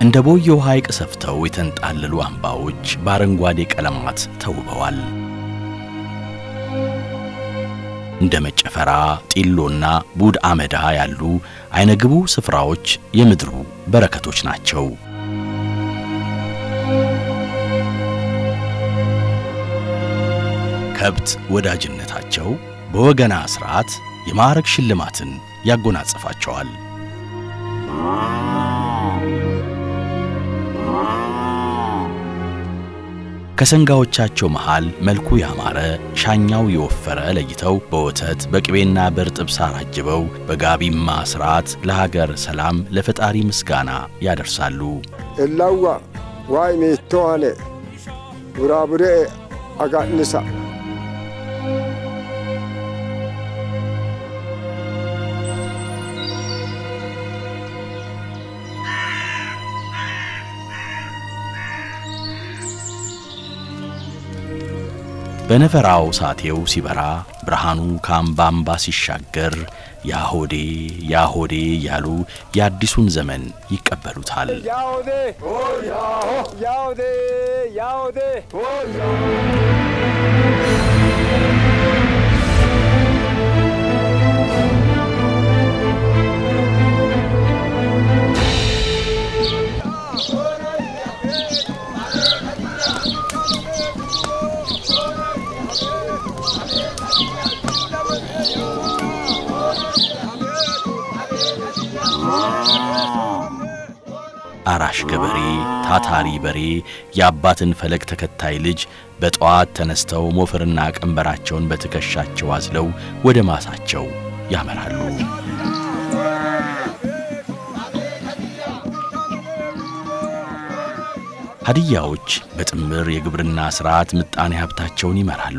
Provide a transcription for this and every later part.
እንደ ቦየው ሐይቅ ሰፍተው የተንጣለሉ አምባዎች በአረንጓዴ ቀለማት ተውበዋል። እንደ መጨፈራ፣ ጢሎና ቡድ አመዳ ያሉ አይነግቡ ስፍራዎች የምድሩ በረከቶች ናቸው። ከብት ወዳጅነታቸው በወገና ሥርዓት የማዕረግ ሽልማትን ያጎናጽፋቸዋል። ከሰንጋዎቻቸው መሃል መልኩ ያማረ ሻኛው የወፈረ ለይተው በወተት በቅቤና በርጥብ ሳር አጅበው በጋቢማ ሥርዓት ለሀገር ሰላም ለፈጣሪ ምስጋና ያደርሳሉ። እላዋ ዋይ ሜቶዋኔ ቡራቡሬ አጋንሳ በነፈራው ሳቴው ሲበራ ብርሃኑ ከአምባ አምባ ሲሻገር ያሆዴ ያሆዴ እያሉ የአዲሱን ዘመን ይቀበሉታል። ያውዴ ያውዴ ያውዴ አራሽ ገበሬ ታታሪ በሬ የአባትን ፈለግ ተከታይ ልጅ በጠዋት ተነስተው ሞፈርና ቀንበራቸውን በትከሻቸው አዝለው ወደ ማሳቸው ያመራሉ። ሀዲያዎች በጥምር የግብርና ሥርዓት ምጣኔ ሀብታቸውን ይመራሉ።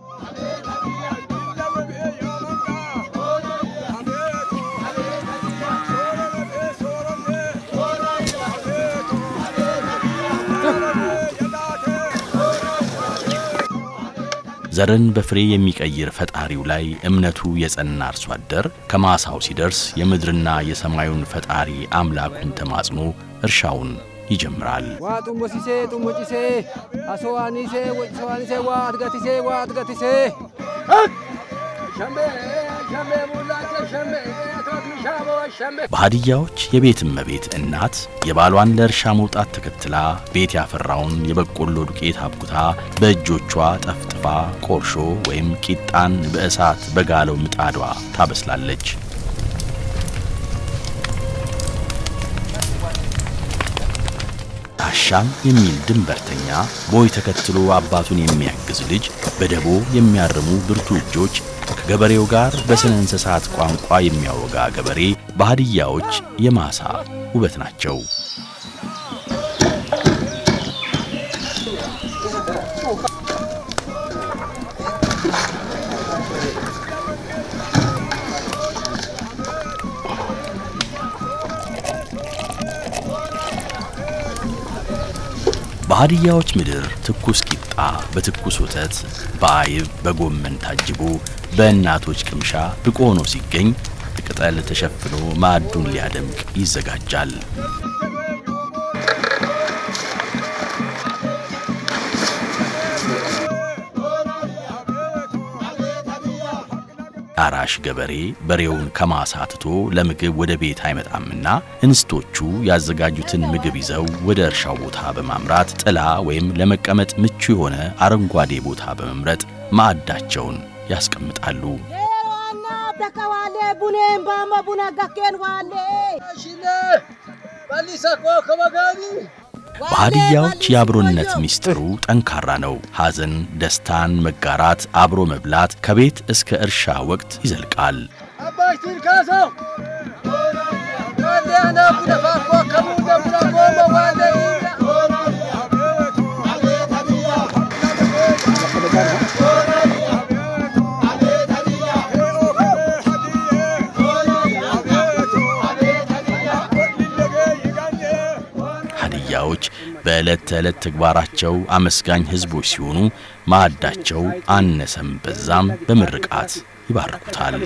ዘርን በፍሬ የሚቀይር ፈጣሪው ላይ እምነቱ የጸና አርሶ አደር ከማሳው ሲደርስ የምድርና የሰማዩን ፈጣሪ አምላኩን ተማጽኖ እርሻውን ይጀምራል። ዋ ጡሞሲሴ ጡሞጪሴ አሶዋኒሴ ወጭሰዋኒሴ ዋ አትጋቲሴ ዋ አትጋቲሴ በሀዲያዎች የቤት እመቤት እናት የባሏን ለእርሻ መውጣት ተከትላ ቤት ያፈራውን የበቆሎ ዱቄት አብኩታ በእጆቿ ጠፍጥፋ ቆርሾ ወይም ቂጣን በእሳት በጋለው ምጣዷ ታበስላለች። ታሻም የሚል ድንበርተኛ ቦይ ተከትሎ አባቱን የሚያግዝ ልጅ በደቦ የሚያርሙ ብርቱ እጆች ከገበሬው ጋር በስነ እንስሳት ቋንቋ የሚያወጋ ገበሬ በሀዲያዎች የማሳ ውበት ናቸው። በሀዲያዎች ምድር ትኩስ ቂጣ በትኩስ ወተት በአይብ በጎመን ታጅቦ በእናቶች ቅምሻ ብቆ ሆኖ ሲገኝ ቅጠል ተሸፍኖ ማዕዱን ሊያደምቅ ይዘጋጃል። አራሽ ገበሬ በሬውን ከማሳ ትቶ ለምግብ ወደ ቤት አይመጣምና እንስቶቹ ያዘጋጁትን ምግብ ይዘው ወደ እርሻው ቦታ በማምራት ጥላ ወይም ለመቀመጥ ምቹ የሆነ አረንጓዴ ቦታ በመምረጥ ማዕዳቸውን ያስቀምጣሉ። በሀዲያዎች የአብሮነት ሚስጥሩ ጠንካራ ነው። ሐዘን፣ ደስታን መጋራት፣ አብሮ መብላት ከቤት እስከ እርሻ ወቅት ይዘልቃል። ሀዲያዎች በዕለት ተዕለት ተግባራቸው አመስጋኝ ሕዝቦች ሲሆኑ ማዕዳቸው አነሰም በዛም በምርቃት ይባርኩታል።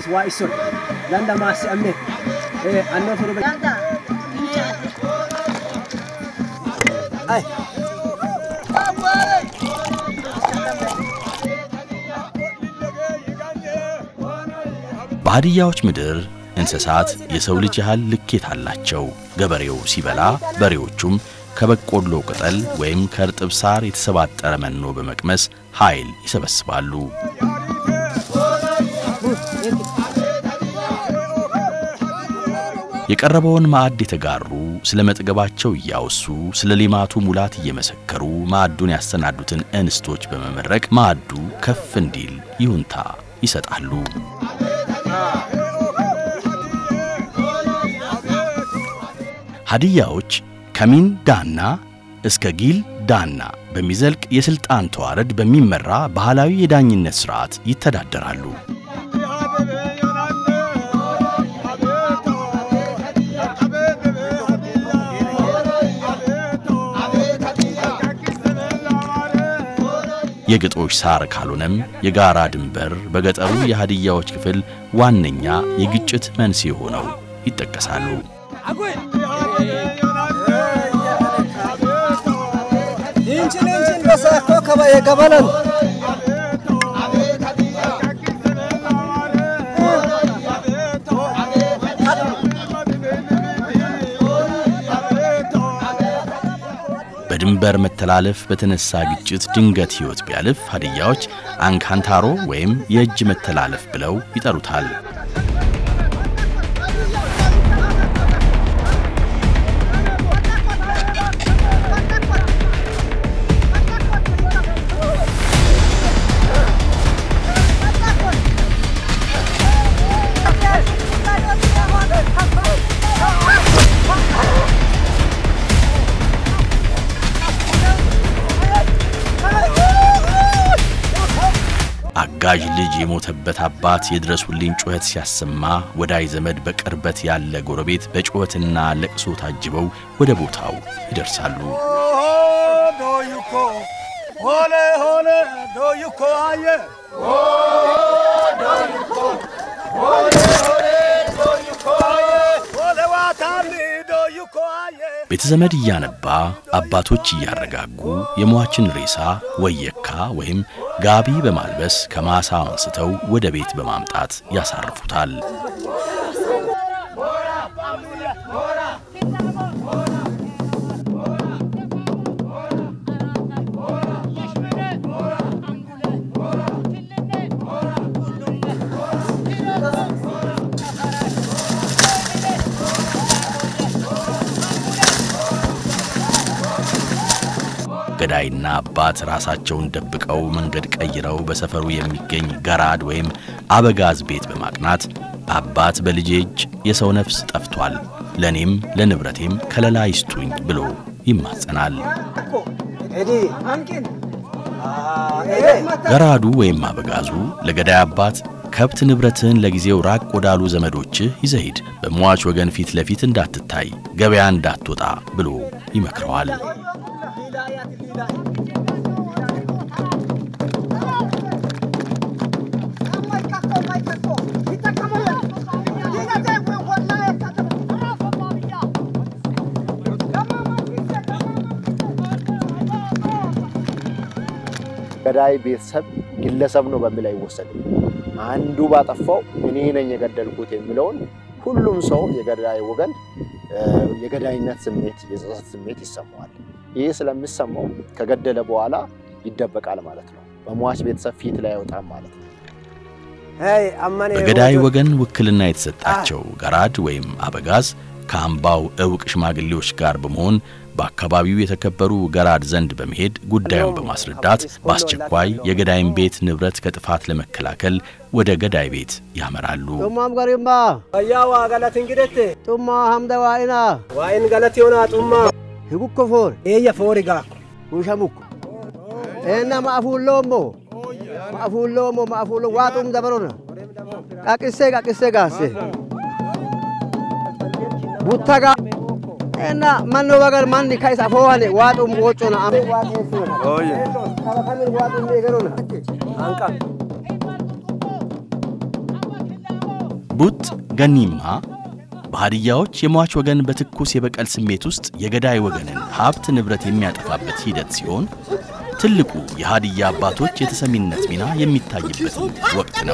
በሀዲያዎች ምድር እንስሳት የሰው ልጅ ያህል ልኬት አላቸው። ገበሬው ሲበላ፣ በሬዎቹም ከበቆሎ ቅጠል ወይም ከእርጥብ ሳር የተሰባጠረ መኖ በመቅመስ ኃይል ይሰበስባሉ። የቀረበውን ማዕድ የተጋሩ ስለ መጥገባቸው እያወሱ ስለ ሌማቱ ሙላት እየመሰከሩ ማዕዱን ያሰናዱትን እንስቶች በመመረቅ ማዕዱ ከፍ እንዲል ይሁንታ ይሰጣሉ። ሀዲያዎች ከሚን ዳና እስከ ጊል ዳና በሚዘልቅ የሥልጣን ተዋረድ በሚመራ ባህላዊ የዳኝነት ሥርዓት ይተዳደራሉ። የግጦሽ ሳር ካልሆነም የጋራ ድንበር በገጠሩ የሀዲያዎች ክፍል ዋነኛ የግጭት መንስኤ ሆነው ይጠቀሳሉ። Incin incin basa ko kabaye gabalan. በድንበር መተላለፍ በተነሳ ግጭት ድንገት ሕይወት ቢያልፍ ሀዲያዎች አንካንታሮ ወይም የእጅ መተላለፍ ብለው ይጠሩታል። አጋዥ ልጅ የሞተበት አባት የድረሱልኝ ጩኸት ሲያሰማ ወዳይ ዘመድ በቅርበት ያለ ጎረቤት በጩኸትና ለቅሶ ታጅበው ወደ ቦታው ይደርሳሉ። ቤተዘመድ እያነባ አባቶች እያረጋጉ የሟችን ሬሳ ወየካ ወይም ጋቢ በማልበስ ከማሳ አንስተው ወደ ቤት በማምጣት ያሳርፉታል። ገዳይና አባት ራሳቸውን ደብቀው መንገድ ቀይረው በሰፈሩ የሚገኝ ገራድ ወይም አበጋዝ ቤት በማቅናት አባት በልጄ እጅ የሰው ነፍስ ጠፍቷል፣ ለእኔም ለንብረቴም ከለላ ይስጡኝ ብሎ ይማጸናል። ገራዱ ወይም አበጋዙ ለገዳይ አባት ከብት ንብረትህን ለጊዜው ራቅ ወዳሉ ዘመዶችህ ይዘህ ሂድ፣ በሟች ወገን ፊት ለፊት እንዳትታይ፣ ገበያ እንዳትወጣ ብሎ ይመክረዋል። ገዳይ ቤተሰብ ግለሰብ ነው በሚል አይወሰድም። አንዱ ባጠፋው እኔ ነኝ የገደልኩት የሚለውን ሁሉም ሰው የገዳይ ወገን የገዳይነት ስሜት የጸጸት ስሜት ይሰማዋል። ይህ ስለሚሰማው ከገደለ በኋላ ይደበቃል ማለት ነው። በሟች ቤተሰብ ፊት ላይ አይወጣም ማለት ነው። በገዳይ ወገን ውክልና የተሰጣቸው ገራድ ወይም አበጋዝ ከአምባው እውቅ ሽማግሌዎች ጋር በመሆን በአካባቢው የተከበሩ ገራድ ዘንድ በመሄድ ጉዳዩን በማስረዳት በአስቸኳይ የገዳይን ቤት ንብረት ከጥፋት ለመከላከል ወደ ገዳይ ቤት ያመራሉ። ጡማም ገሪማ ወያዋ ገለት እንግደት ጡማ ሀምደ ዋኢና ዋኢን ገለት ዮና ጡማ ህጉኮ ፎር ኤየ ፎሪጋ ውሸሙኮ ኤና ማፉሎሞ ማፉሎሞ ማፉሎ ዋጡም ደበሮና ቃቅሴ ቃቅሴ ጋሴ ቡታጋ እና መኖ በገር ማን ካይሳ ፎዋኔ ዋጡም ወጮና አም ኦየ ከበከምን ዋጡም ይገሩና አንቃ ቡጥ ገኒማ በሀዲያዎች የሟች ወገን በትኩስ የበቀል ስሜት ውስጥ የገዳይ ወገንን ሀብት ንብረት የሚያጠፋበት ሂደት ሲሆን ትልቁ የሀዲያ አባቶች የተሰሚነት ሚና የሚታይበትም ወቅት ነው።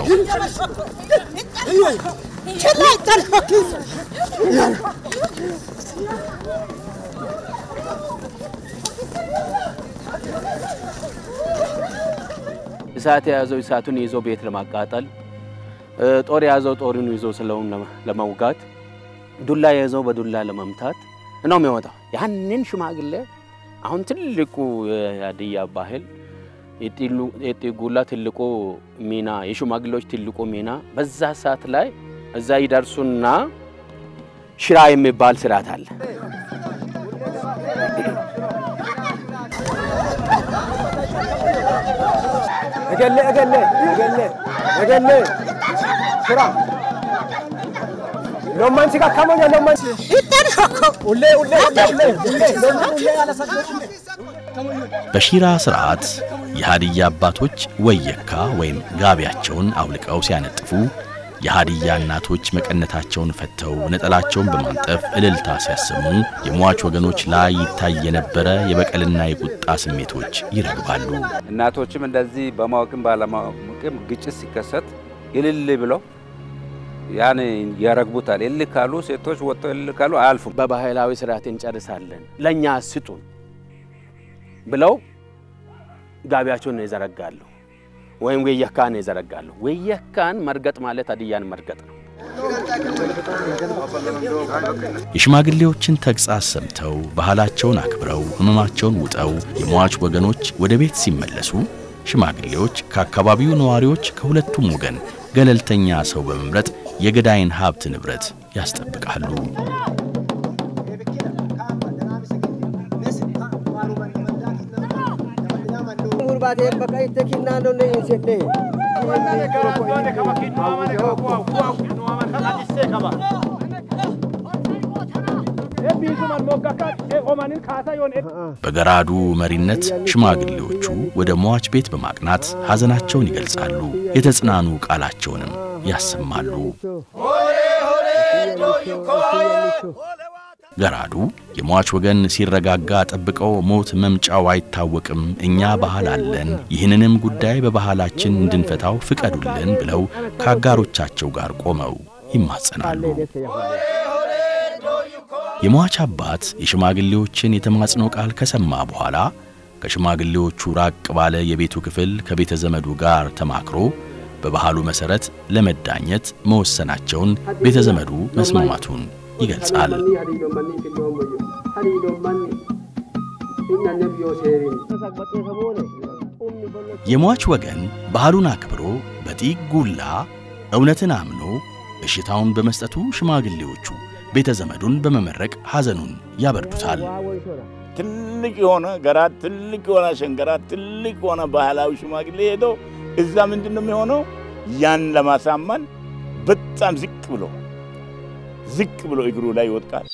እሳት የያዘው እሳቱን ይዞ ቤት ለማቃጠል፣ ጦር የያዘው ጦሩን ይዞ ስለውን ለመውጋት፣ ዱላ የያዘው በዱላ ለመምታት ነው የሚወጣው። ያንን ሽማግሌ አሁን ትልቁ የሀዲያ ባህል የጢጉላ ትልቁ ሚና የሽማግሌዎች ትልቁ ሚና በዛ ሰዓት ላይ እዛ ይደርሱና ሽራ የሚባል ስርዓት አለ። እገሌ እገሌ እገሌ እገሌ ሽራ ሎማን ሲጋ ከሞኛ ሎማን ኡሌ ኡሌ ኡሌ ኡሌ ኡሌ ሎማን ኡሌ አለሰገ በሺራ ስርዓት የሀዲያ አባቶች ወየካ ወይም ጋቢያቸውን አውልቀው ሲያነጥፉ የሀዲያ እናቶች መቀነታቸውን ፈተው ነጠላቸውን በማንጠፍ እልልታ ሲያሰሙ የሟች ወገኖች ላይ ይታይ የነበረ የበቀልና የቁጣ ስሜቶች ይረግባሉ። እናቶችም እንደዚህ በማወቅም ባለማወቅም ግጭት ሲከሰት እልል ብለው ያን ያረግቡታል። እልል ካሉ ሴቶች ወጥተው እልል ካሉ አያልፉም። በባህላዊ ስርዓት እንጨርሳለን ለእኛ ስጡን ብለው ጋቢያቸውን ይዘረጋሉ ወይም ወየካን ይዘረጋሉ። ወየካን መርገጥ ማለት ሀዲያን መርገጥ ነው። የሽማግሌዎችን ተግሣጽ ሰምተው ባህላቸውን አክብረው ሕመማቸውን ውጠው የሟች ወገኖች ወደ ቤት ሲመለሱ ሽማግሌዎች ከአካባቢው ነዋሪዎች ከሁለቱም ወገን ገለልተኛ ሰው በመምረጥ የገዳይን ሀብት ንብረት ያስጠብቃሉ። ጉርባቴ በቃ ይተኪና ነው ነው ይንሰደ በገራዱ መሪነት ሽማግሌዎቹ ወደ ሟች ቤት በማቅናት ሐዘናቸውን ይገልጻሉ። የተጽናኑ ቃላቸውንም ያሰማሉ። ገራዱ የሟች ወገን ሲረጋጋ ጠብቀው ሞት መምጫው አይታወቅም፣ እኛ ባህል አለን፣ ይህንንም ጉዳይ በባህላችን እንድንፈታው ፍቀዱልን ብለው ከአጋሮቻቸው ጋር ቆመው ይማጸናሉ። የሟች አባት የሽማግሌዎችን የተማጽኖ ቃል ከሰማ በኋላ ከሽማግሌዎቹ ራቅ ባለ የቤቱ ክፍል ከቤተ ዘመዱ ጋር ተማክሮ በባህሉ መሠረት ለመዳኘት መወሰናቸውን ቤተ ዘመዱ መስማማቱን ይገልጻል። የሟች ወገን ባህሉን አክብሮ በጢግ ጉላ እውነትን አምኖ እሽታውን በመስጠቱ ሽማግሌዎቹ ቤተ ዘመዱን በመመረቅ ሐዘኑን ያበርዱታል። ትልቅ የሆነ ገራት፣ ትልቅ የሆነ ሸንገራት፣ ትልቅ የሆነ ባህላዊ ሽማግሌ ሄዶ እዛ ምንድን ነው የሚሆነው? ያን ለማሳመን በጣም ዝቅ ብሎ ዝቅ ብሎ እግሩ ላይ ይወድቃል።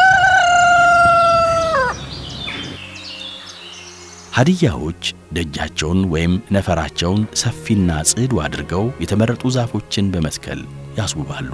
ሀዲያዎች ደጃቸውን ወይም ነፈራቸውን ሰፊና ጽዱ አድርገው የተመረጡ ዛፎችን በመትከል ያስውባሉ።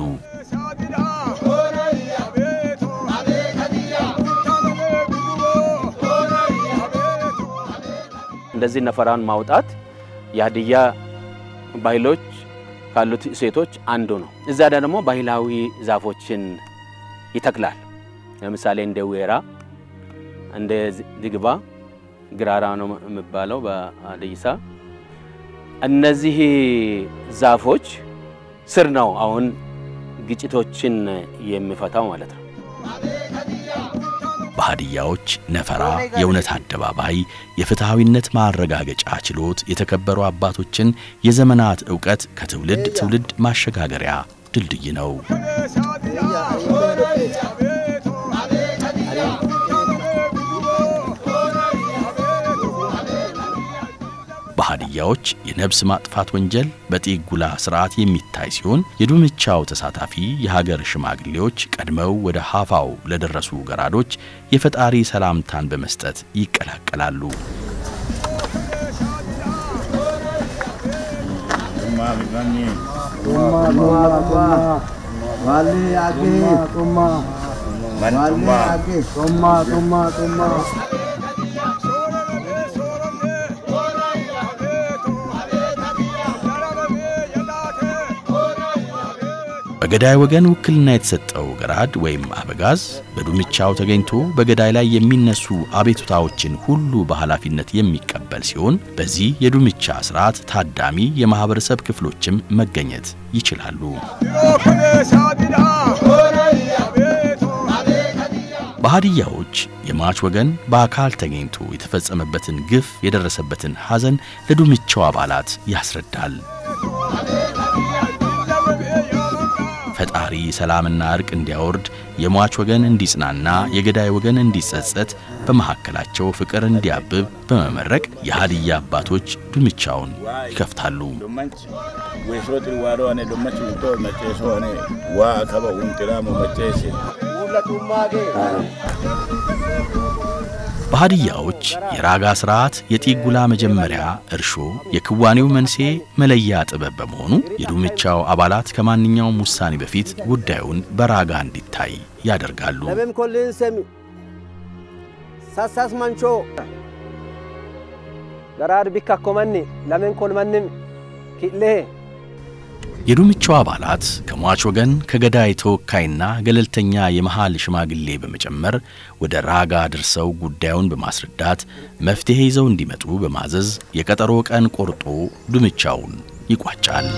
እንደዚህ ነፈራን ማውጣት የሀዲያ ባህሎች ካሉት ሴቶች አንዱ ነው። እዛ ደግሞ ባህላዊ ዛፎችን ይተክላል። ለምሳሌ እንደ ዌራ፣ እንደ ዝግባ፣ ግራራ ነው የሚባለው በሀዲይሳ። እነዚህ ዛፎች ስር ነው አሁን ግጭቶችን የሚፈታው ማለት ነው። በሀዲያዎች ነፈራ የእውነት አደባባይ፣ የፍትሐዊነት ማረጋገጫ ችሎት የተከበሩ አባቶችን የዘመናት ዕውቀት ከትውልድ ትውልድ ማሸጋገሪያ ድልድይ ነው። በሀዲያዎች የነብስ ማጥፋት ወንጀል በጢጉላ ስርዓት የሚታይ ሲሆን የዱምቻው ተሳታፊ የሀገር ሽማግሌዎች ቀድመው ወደ ሀፋው ለደረሱ ገራዶች የፈጣሪ ሰላምታን በመስጠት ይቀላቀላሉ። ዋሌ አጌ ጡማ ዋሌ አጌ ጡማ ጡማ ጡማ በገዳይ ወገን ውክልና የተሰጠው ገራድ ወይም አበጋዝ በዱምቻው ተገኝቶ በገዳይ ላይ የሚነሱ አቤቱታዎችን ሁሉ በኃላፊነት የሚቀበል ሲሆን በዚህ የዱምቻ ስርዓት ታዳሚ የማህበረሰብ ክፍሎችም መገኘት ይችላሉ። በሀዲያዎች የሟች ወገን በአካል ተገኝቶ የተፈጸመበትን ግፍ፣ የደረሰበትን ሐዘን ለዱምቻው አባላት ያስረዳል። ፈጣሪ ሰላምና እርቅ እንዲያወርድ የሟች ወገን እንዲጽናና የገዳይ ወገን እንዲጸጸት በመካከላቸው ፍቅር እንዲያብብ በመመረቅ የሀዲያ አባቶች ዱምቻውን ይከፍታሉ። weesootti waadoone dommachi uttoo macceesoone waa kaba unxiraamo macceesi በሀዲያዎች የራጋ ስርዓት የጢጉላ መጀመሪያ እርሾ የክዋኔው መንስኤ መለያ ጥበብ በመሆኑ የዱምቻው አባላት ከማንኛውም ውሳኔ በፊት ጉዳዩን በራጋ እንዲታይ ያደርጋሉ። ለምን ኮልን ሰሚ ሳሳስ መንቾ ገራድ ቢካ ኮመኒ ለምን ኮልመንም ኪሌ የዱምቻው አባላት ከሟች ወገን ከገዳይ ተወካይና ገለልተኛ የመሃል ሽማግሌ በመጨመር ወደ ራጋ ደርሰው ጉዳዩን በማስረዳት መፍትሔ ይዘው እንዲመጡ በማዘዝ የቀጠሮ ቀን ቆርጦ ዱምቻውን ይቋጫል።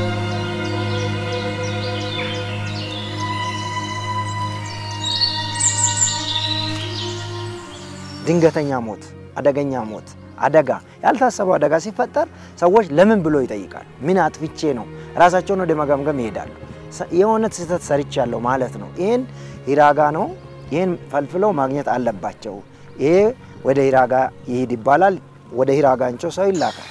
ድንገተኛ ሞት፣ አደገኛ ሞት፣ አደጋ ያልታሰበው አደጋ ሲፈጠር ሰዎች ለምን ብሎ ይጠይቃሉ። ምን አጥፍቼ ነው? ራሳቸውን ወደ መገምገም ይሄዳሉ። ሰ- የሆነ ስህተት ሰርቻለሁ ማለት ነው። ይህን ሂራጋ ነው። ይህን ፈልፍለው ማግኘት አለባቸው። ይሄ ወደ ሂራጋ ይሂድ ይባላል። ወደ ሂራጋ አንጮ ሰው ይላካል።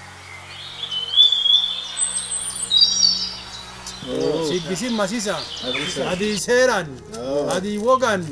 Siggisi masisa, adii seeraan, adii wogaan.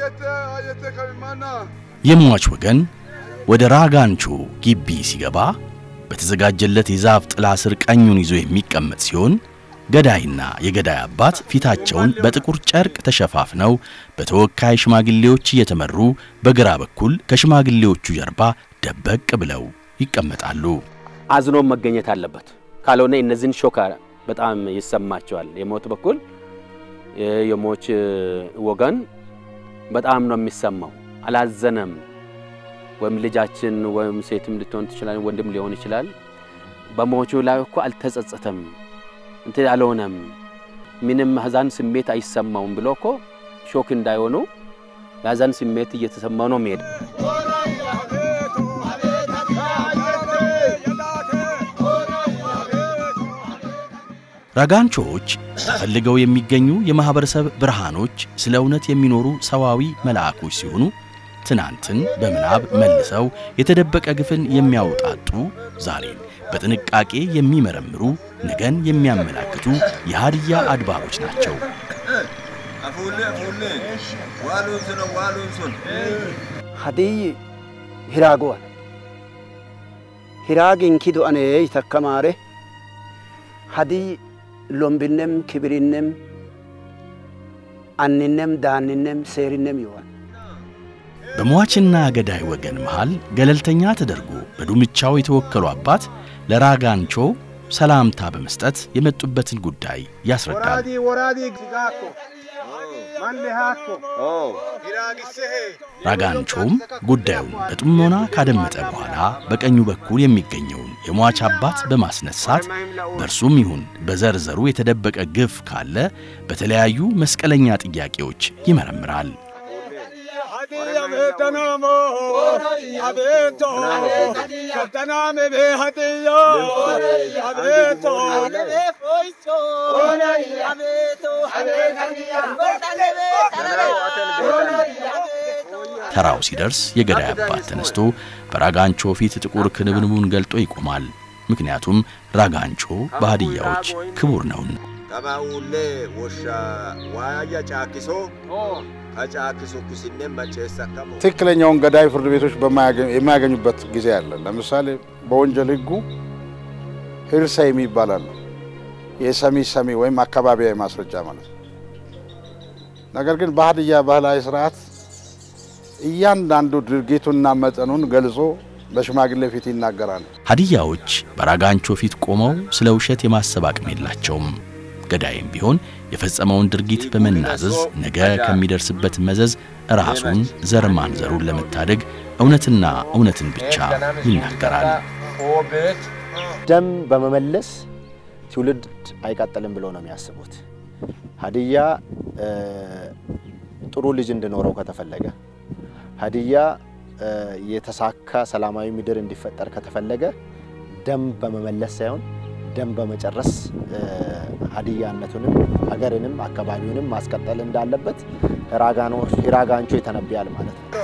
የሟች ወገን ወደ ራጋንቾ ግቢ ሲገባ በተዘጋጀለት የዛፍ ጥላ ስር ቀኙን ይዞ የሚቀመጥ ሲሆን ገዳይና የገዳይ አባት ፊታቸውን በጥቁር ጨርቅ ተሸፋፍነው በተወካይ ሽማግሌዎች እየተመሩ በግራ በኩል ከሽማግሌዎቹ ጀርባ ደበቅ ብለው ይቀመጣሉ። አዝኖም መገኘት አለበት። ካልሆነ እነዚህን ሾካ በጣም ይሰማቸዋል። የሞት በኩል የ- የሞች ወገን በጣም ነው የሚሰማው። አላዘነም ወይም ልጃችን ወይም ሴትም ልትሆን ትችላል፣ ወንድም ሊሆን ይችላል። በሞቹ ላይ እኮ አልተጸጸተም፣ እንትን አልሆነም፣ ምንም ሀዘን ስሜት አይሰማውም ብሎ እኮ ሾክ እንዳይሆኑ የሀዘን ስሜት እየተሰማው ነው የሚሄድ ራጋንቾዎች ተፈልገው የሚገኙ የማህበረሰብ ብርሃኖች፣ ስለ እውነት የሚኖሩ ሰዋዊ መልአኮች ሲሆኑ ትናንትን በምናብ መልሰው የተደበቀ ግፍን የሚያውጣጡ ዛሬን በጥንቃቄ የሚመረምሩ ነገን የሚያመላክቱ የሀዲያ አድባሮች ናቸው። ሀዲይ ሂራጎዋል ሂራግን ኪዶአኔ ይተከማሬ ሀዲይ ሎምብነም ክብሪነም አንነም ዳንነም ሴሪነም ይዋል በሟችና ገዳይ ወገን መሃል ገለልተኛ ተደርጎ በዱምቻው የተወከሉ አባት ለራጋንቾ ሰላምታ በመስጠት የመጡበትን ጉዳይ ያስረዳል። ወራዲ ሲጋኮ ማንሃኮ ራጋንቾም ጉዳዩን በጥሞና ካደመጠ በኋላ በቀኙ በኩል የሚገኘውን የሟች አባት በማስነሳት በእርሱም ይሁን በዘርዘሩ የተደበቀ ግፍ ካለ በተለያዩ መስቀለኛ ጥያቄዎች ይመረምራል። ተራው ሲደርስ የገዳይ አባት ተነስቶ በራጋንቾ ፊት ጥቁር ክንብንቡን ገልጦ ይቆማል። ምክንያቱም ራጋንቾ በሀዲያዎች ክቡር ነውና። ጠባኡሌ ወሻ ዋያ ጫኪሶ ከጫኪሶ ኩሲኔ መጨሰከሞ ትክክለኛውን ገዳይ ፍርድ ቤቶች በማያገ- የማያገኙበት ጊዜ አለ። ለምሳሌ በወንጀል ሕጉ ሂርሳይ የሚባል አለ። የሰሚ ሰሚ ወይም አካባቢያዊ ማስረጃ ማለት ነው። ነገር ግን በሀዲያ ባህላዊ ስርዓት እያንዳንዱ ድርጊቱና መጠኑን ገልጾ በሽማግሌ ፊት ይናገራል። ሀዲያዎች በራጋንቾ ፊት ቆመው ስለ ውሸት የማሰብ አቅም የላቸውም። ገዳይም ቢሆን የፈጸመውን ድርጊት በመናዘዝ ነገ ከሚደርስበት መዘዝ ራሱን ዘር ማንዘሩን ለመታደግ እውነትና እውነትን ብቻ ይናገራል። ደም በመመለስ ትውልድ አይቀጥልም ብለው ነው የሚያስቡት። ሀዲያ ጥሩ ልጅ እንዲኖረው ከተፈለገ ሀዲያ የተሳካ ሰላማዊ ምድር እንዲፈጠር ከተፈለገ ደም በመመለስ ሳይሆን ደም በመጨረስ ሀዲያነቱንም ሀገርንም አካባቢውንም ማስቀጠል እንዳለበት ራጋንቾ ይተነብያል ማለት ነው።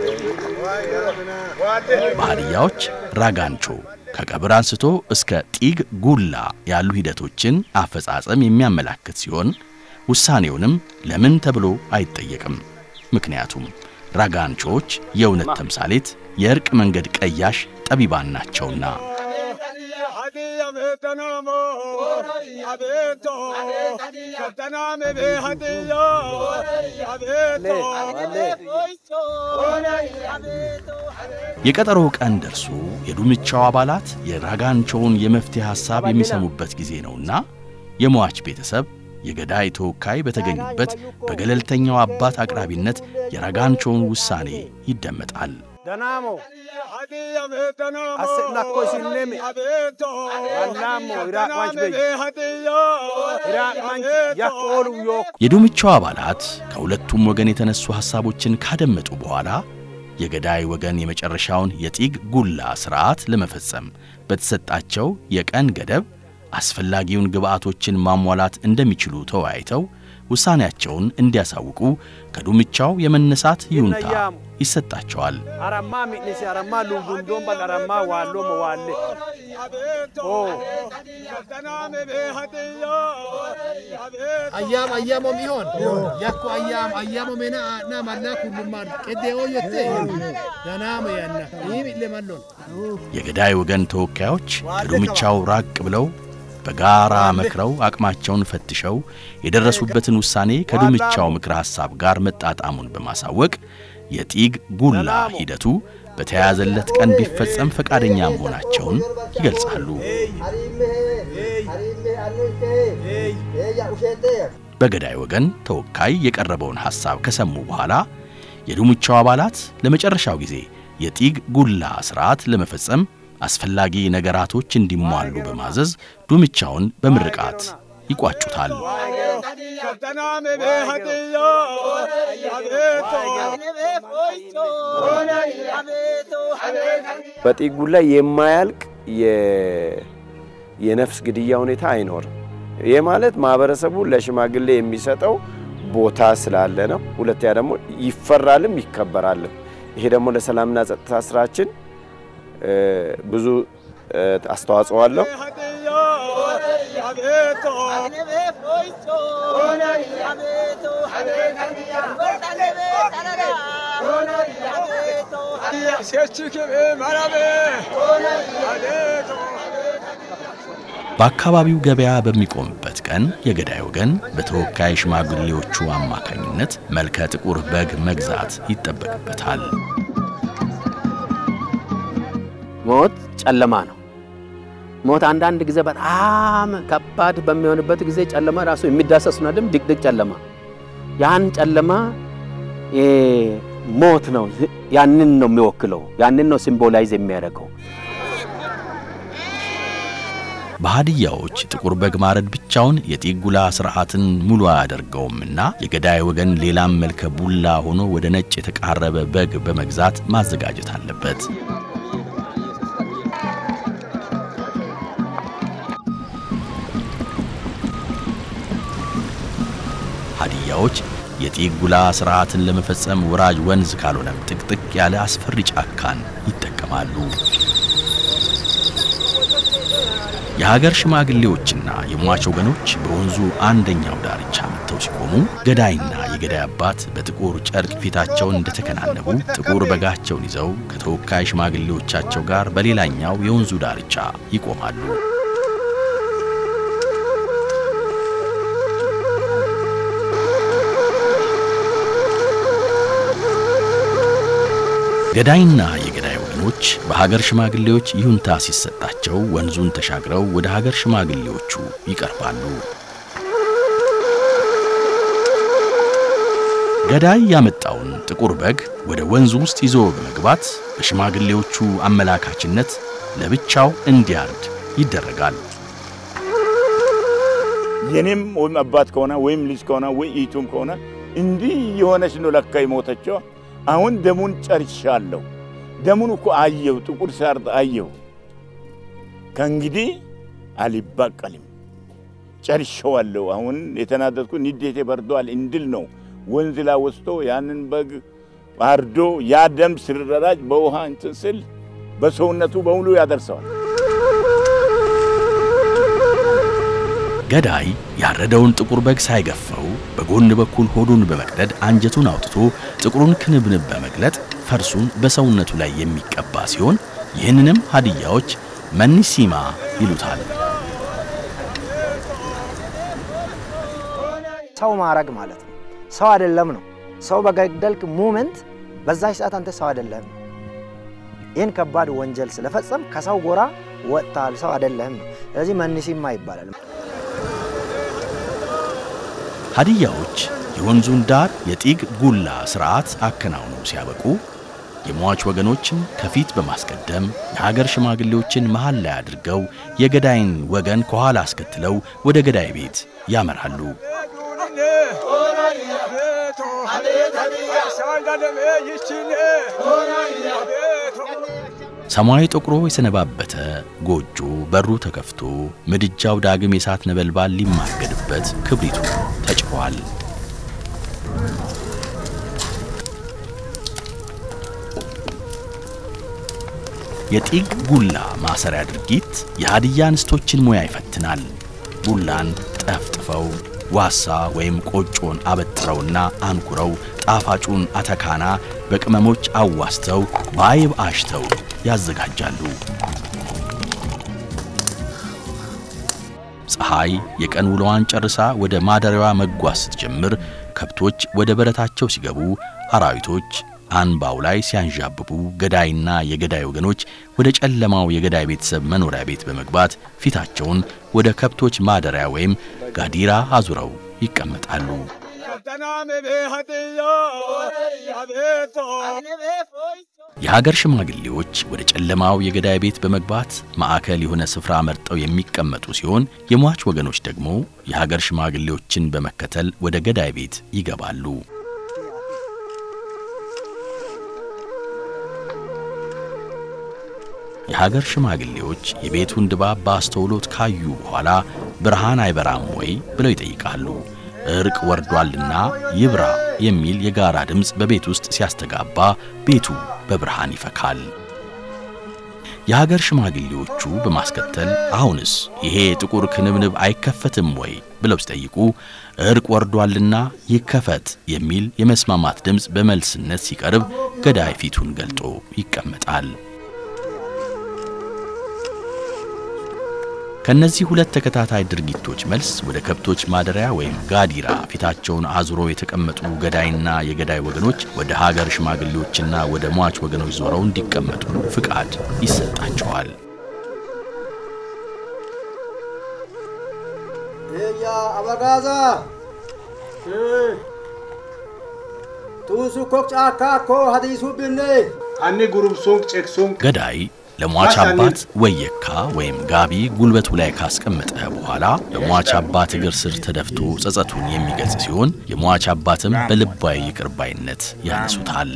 በሀዲያዎች ራጋንቾ ከቀብር አንስቶ እስከ ጢግ ጉላ ያሉ ሂደቶችን አፈጻጸም የሚያመላክት ሲሆን ውሳኔውንም ለምን ተብሎ አይጠየቅም። ምክንያቱም ራጋንቾዎች የእውነት ተምሳሌት፣ የእርቅ መንገድ ቀያሽ ጠቢባን ናቸውና። የቀጠሮ ቀን ደርሶ የዱምቻው አባላት የራጋንቾውን የመፍትሄ ሐሳብ የሚሰሙበት ጊዜ ነውና የሟች ቤተሰብ የገዳይ ተወካይ በተገኙበት በገለልተኛው አባት አቅራቢነት የራጋንቾውን ውሳኔ ይደመጣል። ደናሞ አስናኮ ሲኔም ዋናሞ ኢራቅ ማንች በይ ኢራቅ ማንች ያቆሉ ዮ የዱምቻው አባላት ከሁለቱም ወገን የተነሱ ሐሳቦችን ካደመጡ በኋላ የገዳይ ወገን የመጨረሻውን የጢግ ጉላ ሥርዓት ለመፈጸም በተሰጣቸው የቀን ገደብ አስፈላጊውን ግብአቶችን ማሟላት እንደሚችሉ ተወያይተው ውሳኔያቸውን እንዲያሳውቁ ከዱምቻው የመነሳት ይሁንታ ይሰጣቸዋል። አረማ ሚኒሲ አረማ ሉጉንዶን በል አረማ ዋሎ መዋሌ አያም አያሞም ይሆን ያኩ አያም አያሞ ሜና ና ማላ ኩሉማን ቀዴኦ የቴ ደናመ ያና ይም ለማሎን የገዳይ ወገን ተወካዮች ከዱምቻው ራቅ ብለው በጋራ መክረው አቅማቸውን ፈትሸው የደረሱበትን ውሳኔ ከዱምቻው ምክረ ሐሳብ ጋር መጣጣሙን በማሳወቅ የጢግ ጉላ ሂደቱ በተያያዘለት ቀን ቢፈጸም ፈቃደኛ መሆናቸውን ይገልጻሉ። በገዳይ ወገን ተወካይ የቀረበውን ሐሳብ ከሰሙ በኋላ የዱምቻው አባላት ለመጨረሻው ጊዜ የጢግ ጉላ ሥርዓት ለመፈጸም አስፈላጊ ነገራቶች እንዲሟሉ በማዘዝ ዱምቻውን በምርቃት ይቋጩታል። በጢጉ ላይ የማያልቅ የነፍስ ግድያ ሁኔታ አይኖርም። ይህ ማለት ማህበረሰቡ ለሽማግሌ የሚሰጠው ቦታ ስላለ ነው። ሁለተኛ ደግሞ ይፈራልም ይከበራልም። ይሄ ደግሞ ለሰላምና ጸጥታ ስራችን ብዙ አስተዋጽኦ አለው። በአካባቢው ገበያ በሚቆምበት ቀን የገዳይ ወገን በተወካይ ሽማግሌዎቹ አማካኝነት መልከ ጥቁር በግ መግዛት ይጠበቅበታል። ሞት ጨለማ ነው። ሞት አንዳንድ ጊዜ በጣም ከባድ በሚሆንበት ጊዜ ጨለማ ራሱ የሚዳሰስ ነው አይደል? ድቅድቅ ጨለማ። ያን ጨለማ ሞት ነው፣ ያንን ነው የሚወክለው፣ ያንን ነው ሲምቦላይዝ የሚያደርገው። በሀዲያዎች ጥቁር በግ ማረድ ብቻውን የጢጉላ ስርዓትን ሙሉ አያደርገውምና የገዳይ ወገን ሌላም መልከ ቡላ ሆኖ ወደ ነጭ የተቃረበ በግ በመግዛት ማዘጋጀት አለበት። ሀዲያዎች የጢጉላ ስርዓትን ለመፈጸም ወራጅ ወንዝ ካልሆነም ጥቅጥቅ ያለ አስፈሪ ጫካን ይጠቀማሉ። የሀገር ሽማግሌዎችና የሟች ወገኖች በወንዙ አንደኛው ዳርቻ መጥተው ሲቆሙ ገዳይና የገዳይ አባት በጥቁር ጨርቅ ፊታቸውን እንደተከናነቡ ጥቁር በጋቸውን ይዘው ከተወካይ ሽማግሌዎቻቸው ጋር በሌላኛው የወንዙ ዳርቻ ይቆማሉ። ገዳይና የገዳይ ወገኖች በሀገር ሽማግሌዎች ይሁንታ ሲሰጣቸው ወንዙን ተሻግረው ወደ ሀገር ሽማግሌዎቹ ይቀርባሉ። ገዳይ ያመጣውን ጥቁር በግ ወደ ወንዙ ውስጥ ይዞ በመግባት በሽማግሌዎቹ አመላካችነት ለብቻው እንዲያርድ ይደረጋል። የኔም ወይም አባት ከሆነ ወይም ልጅ ከሆነ ወይ ኢቱም ከሆነ እንዲህ የሆነች ነው ለካ የሞተችው። አሁን ደሙን ጨርሻለሁ። ደሙን እኮ አየሁ፣ ጥቁር ሳርድ አየሁ። ከእንግዲህ አልበቀልም፣ ጨርሼዋለሁ። አሁን የተናደድኩ ንዴቴ በርዷል እንድል ነው ወንዝ ላይ ወስዶ ያንን በግ አርዶ ያ ደም ሲረራጭ በውሃ እንትን ስል በሰውነቱ በሙሉ ያደርሰዋል። ገዳይ ያረደውን ጥቁር በግ ሳይገፈው በጎን በኩል ሆዱን በመቅደድ አንጀቱን አውጥቶ ጥቁሩን ክንብንብ በመግለጥ ፈርሱን በሰውነቱ ላይ የሚቀባ ሲሆን ይህንንም ሀዲያዎች መኒሲማ ይሉታል። ሰው ማረግ ማለት ነው። ሰው አይደለም ነው። ሰው በገደልክ ሙመንት በዛች ሰዓት አንተ ሰው አይደለም። ይህን ከባድ ወንጀል ስለፈጸም ከሰው ጎራ ወጥታል፣ ሰው አይደለም ነው። ስለዚህ መኒሲማ ይባላል። ሀዲያዎች የወንዙን ዳር የጢግ ጉላ ስርዓት አከናውነው ሲያበቁ የሟች ወገኖችን ከፊት በማስቀደም የሀገር ሽማግሌዎችን መሃል ላይ አድርገው የገዳይን ወገን ከኋላ አስከትለው ወደ ገዳይ ቤት ያመራሉ። ሰማይ ጠቁሮ የሰነባበተ ጎጆ በሩ ተከፍቶ ምድጃው ዳግም የእሳት ነበልባል ሊማገድበት ክብሪቱ ተጭሯል። የጢግ ጉላ ማሰሪያ ድርጊት የሀዲያ እንስቶችን ሙያ ይፈትናል። ቡላን ጠፍጥፈው ዋሳ ወይም ቆጮን አበጥረውና አንኩረው ጣፋጩን አተካና በቅመሞች አዋስተው በአይብ አሽተው ያዘጋጃሉ። ፀሐይ የቀን ውሎዋን ጨርሳ ወደ ማደሪያዋ መጓዝ ስትጀምር ከብቶች ወደ በረታቸው ሲገቡ፣ አራዊቶች አንባው ላይ ሲያንዣብቡ፣ ገዳይና የገዳይ ወገኖች ወደ ጨለማው የገዳይ ቤተሰብ መኖሪያ ቤት በመግባት ፊታቸውን ወደ ከብቶች ማደሪያ ወይም ጋዲራ አዙረው ይቀመጣሉ። የሀገር ሽማግሌዎች ወደ ጨለማው የገዳይ ቤት በመግባት ማዕከል የሆነ ስፍራ መርጠው የሚቀመጡ ሲሆን የሟች ወገኖች ደግሞ የሀገር ሽማግሌዎችን በመከተል ወደ ገዳይ ቤት ይገባሉ። የሀገር ሽማግሌዎች የቤቱን ድባብ በአስተውሎት ካዩ በኋላ ብርሃን አይበራም ወይ ብለው ይጠይቃሉ። እርቅ ወርዷልና ይብራ የሚል የጋራ ድምፅ በቤት ውስጥ ሲያስተጋባ ቤቱ በብርሃን ይፈካል። የሀገር ሽማግሌዎቹ በማስከተል አሁንስ ይሄ ጥቁር ክንብንብ አይከፈትም ወይ ብለው ሲጠይቁ እርቅ ወርዷልና ይከፈት የሚል የመስማማት ድምፅ በመልስነት ሲቀርብ ገዳይ ፊቱን ገልጦ ይቀመጣል። ከነዚህ ሁለት ተከታታይ ድርጊቶች መልስ ወደ ከብቶች ማደሪያ ወይም ጋዲራ ፊታቸውን አዙሮ የተቀመጡ ገዳይና የገዳይ ወገኖች ወደ ሀገር ሽማግሌዎችና ወደ ሟች ወገኖች ዞረው እንዲቀመጡ ፍቃድ ይሰጣቸዋል። እያ አበጋዛ ቱሱ ኮክ ጫካ ኮ ሀዲሱ ብኔ አኒ ጉሩምሱን ጨክሱን ገዳይ ለሟች አባት ወየካ ወይም ጋቢ ጉልበቱ ላይ ካስቀመጠ በኋላ በሟች አባት እግር ስር ተደፍቶ ጸጸቱን የሚገልጽ ሲሆን የሟች አባትም በልባዊ ይቅር ባይነት ያነሱታል።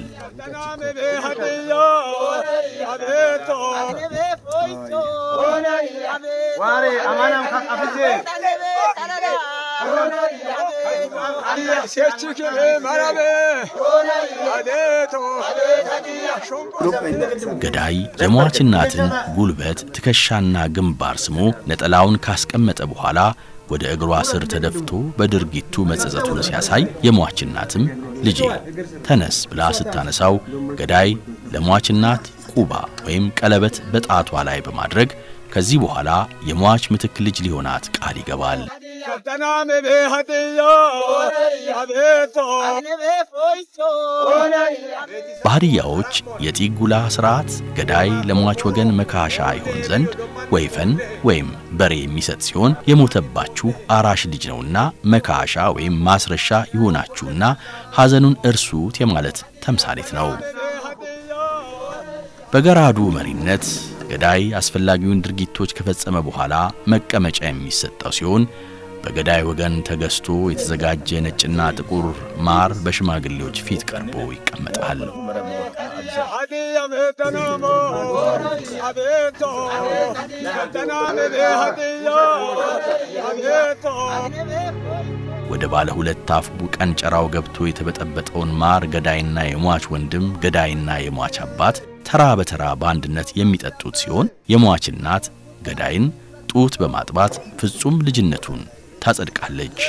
ገዳይ የሟች እናትን ጉልበት፣ ትከሻና ግንባር ስሞ ነጠላውን ካስቀመጠ በኋላ ወደ እግሯ ስር ተደፍቶ በድርጊቱ መጸጸቱን ሲያሳይ የሟች እናትም ልጄ ተነስ ብላ ስታነሳው ገዳይ ለሟች እናት ቁባ ወይም ቀለበት በጣቷ ላይ በማድረግ ከዚህ በኋላ የሟች ምትክ ልጅ ሊሆናት ቃል ይገባል። በሀዲያዎች የጢጉላ ስርዓት ገዳይ ለሟች ወገን መካሻ ይሆን ዘንድ ወይፈን ወይም በሬ የሚሰጥ ሲሆን የሞተባችሁ አራሽ ልጅ ነውና መካሻ ወይም ማስረሻ ይሆናችሁና ሐዘኑን እርሱት የማለት ተምሳሌት ነው። በገራዱ መሪነት ገዳይ አስፈላጊውን ድርጊቶች ከፈጸመ በኋላ መቀመጫ የሚሰጠው ሲሆን በገዳይ ወገን ተገዝቶ የተዘጋጀ ነጭና ጥቁር ማር በሽማግሌዎች ፊት ቀርቦ ይቀመጣል። ወደ ባለ ሁለት አፉ ቀንጨራው ገብቶ የተበጠበጠውን ማር ገዳይና የሟች ወንድም፣ ገዳይና የሟች አባት ተራ በተራ በአንድነት የሚጠጡት ሲሆን የሟች እናት ገዳይን ጡት በማጥባት ፍጹም ልጅነቱን ታጸድቃለች።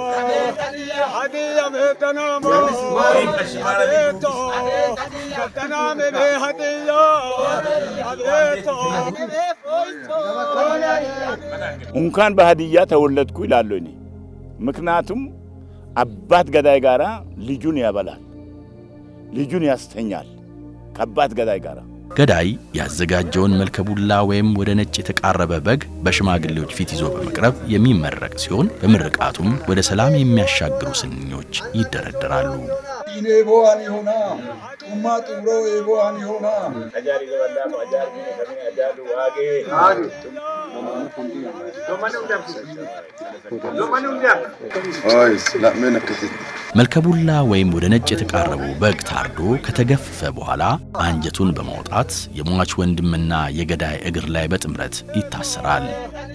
እንኳን በሀዲያ ተወለድኩ ይላሉ እኔ ምክንያቱም አባት ገዳይ ጋራ ልጁን ያበላል፣ ልጁን ያስተኛል ከአባት ገዳይ ጋራ ገዳይ ያዘጋጀውን መልከ ቡላ ወይም ወደ ነጭ የተቃረበ በግ በሽማግሌዎች ፊት ይዞ በመቅረብ የሚመረቅ ሲሆን በምርቃቱም ወደ ሰላም የሚያሻግሩ ስንኞች ይደረደራሉ። ኢኔ ቦዋን ይሆና ጡማ ጡሮ የቦዋን ይሆና መልከቡላ ወይም ወደ ነጭ የተቃረበው በግ ታርዶ ከተገፈፈ በኋላ አንጀቱን በማውጣት የሟች ወንድምና የገዳይ እግር ላይ በጥምረት ይታሰራል።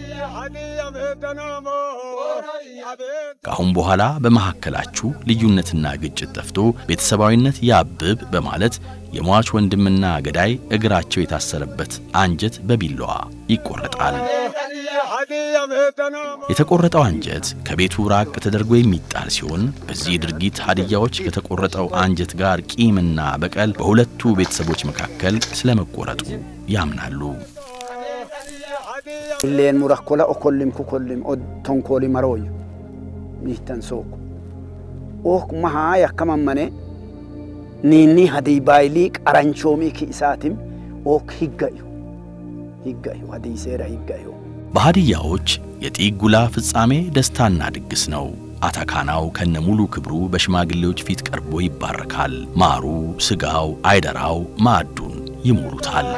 ከአሁን በኋላ በመካከላችሁ ልዩነትና ግጭት ጠፍቶ ቤተሰባዊነት ያብብ በማለት የሟች ወንድምና ገዳይ እግራቸው የታሰረበት አንጀት በቢላዋ ይቆረጣል። የተቆረጠው አንጀት ከቤቱ ራቅ ተደርጎ የሚጣል ሲሆን በዚህ ድርጊት ሀዲያዎች ከተቆረጠው አንጀት ጋር ቂምና በቀል በሁለቱ ቤተሰቦች መካከል ስለመቆረጡ ያምናሉ። illeen murakkola okollim kukollim tonkooli marooyu miihtan sooku ok mahaa yakkamammane niinni hadii baayilii qaranchoomii ki isaatim ok higgayu higgayu hadii seera higgayu በሀዲያዎች የጢጉላ ፍጻሜ ደስታና ድግስ ነው። አታካናው ከነ ሙሉ ክብሩ በሽማግሌዎች ፊት ቀርቦ ይባረካል። ማሩ፣ ስጋው፣ አይደራው ማዕዱን ይሞሉታል።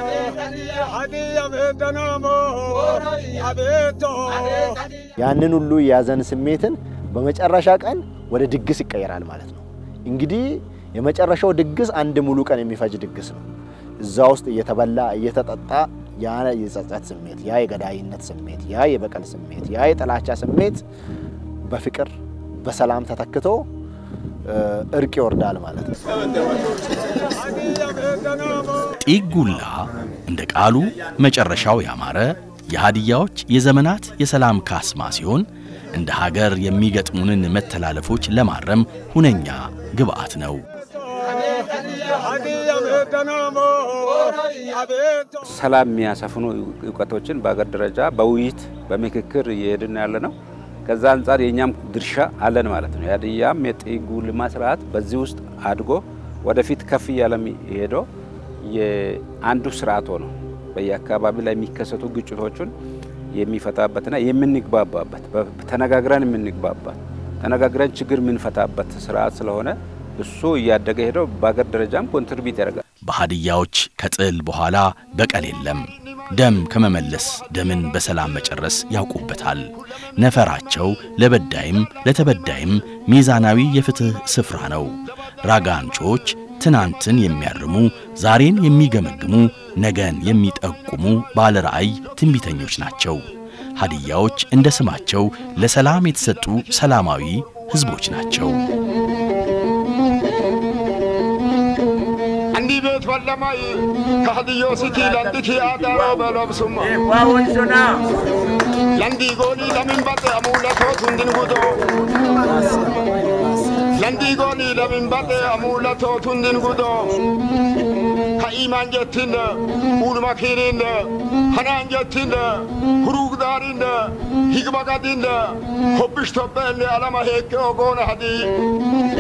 ያንን ሁሉ የያዘን ስሜትን በመጨረሻ ቀን ወደ ድግስ ይቀየራል ማለት ነው። እንግዲህ የመጨረሻው ድግስ አንድ ሙሉ ቀን የሚፈጅ ድግስ ነው። እዛ ውስጥ እየተበላ እየተጠጣ ያ የጸጸት ስሜት፣ ያ የገዳይነት ስሜት፣ ያ የበቀል ስሜት፣ ያ የጥላቻ ስሜት በፍቅር በሰላም ተተክቶ እርቅ ይወርዳል ማለት ነው። ጢጉላ እንደ ቃሉ መጨረሻው ያማረ የሀዲያዎች የዘመናት የሰላም ካስማ ሲሆን እንደ ሀገር የሚገጥሙንን መተላለፎች ለማረም ሁነኛ ግብአት ነው። ሰላም የሚያሰፍኑ እውቀቶችን በሀገር ደረጃ በውይይት በምክክር እየሄድን ያለ ነው። ከዛ አንጻር የእኛም ድርሻ አለን ማለት ነው። የሀዲያም የጢጉልማ ስርዓት በዚህ ውስጥ አድጎ ወደፊት ከፍ እያለ ሄዶ የአንዱ ስርዓት ሆኖ በየአካባቢ ላይ የሚከሰቱ ግጭቶችን የሚፈታበትና የምንግባባበት ተነጋግረን የምንግባባት ተነጋግረን ችግር የምንፈታበት ስርዓት ስለሆነ እሱ እያደገ ሄደው በሀገር ደረጃም ኮንትሪቢዩት ያደርጋል። በሀዲያዎች ከጥል በኋላ በቀል የለም። ደም ከመመለስ ደምን በሰላም መጨረስ ያውቁበታል። ነፈራቸው ለበዳይም ለተበዳይም ሚዛናዊ የፍትህ ስፍራ ነው። ራጋንቾች ትናንትን የሚያርሙ ዛሬን የሚገመግሙ ነገን የሚጠቁሙ ባለ ራእይ ትንቢተኞች ናቸው። ሀዲያዎች እንደ ስማቸው ለሰላም የተሰጡ ሰላማዊ ሕዝቦች ናቸው። አንዲ ቤት ወለማይ ከሀዲዮ ሲቲ ለንዲኪ አዳሮ በሎብሱማ ለንዲ ጎኒ ለሚንበጤ አሙለቶት ሁንድን ጉዶ ለንዲ ጎኒ ለሚንበጤ አሙለቶት ሁንድን ጉዶ sa'iman jettinne ulmakininne hanan jettinne hurugdarinne higmagadinne hobbishtobbelle alama heekke ogoona hadi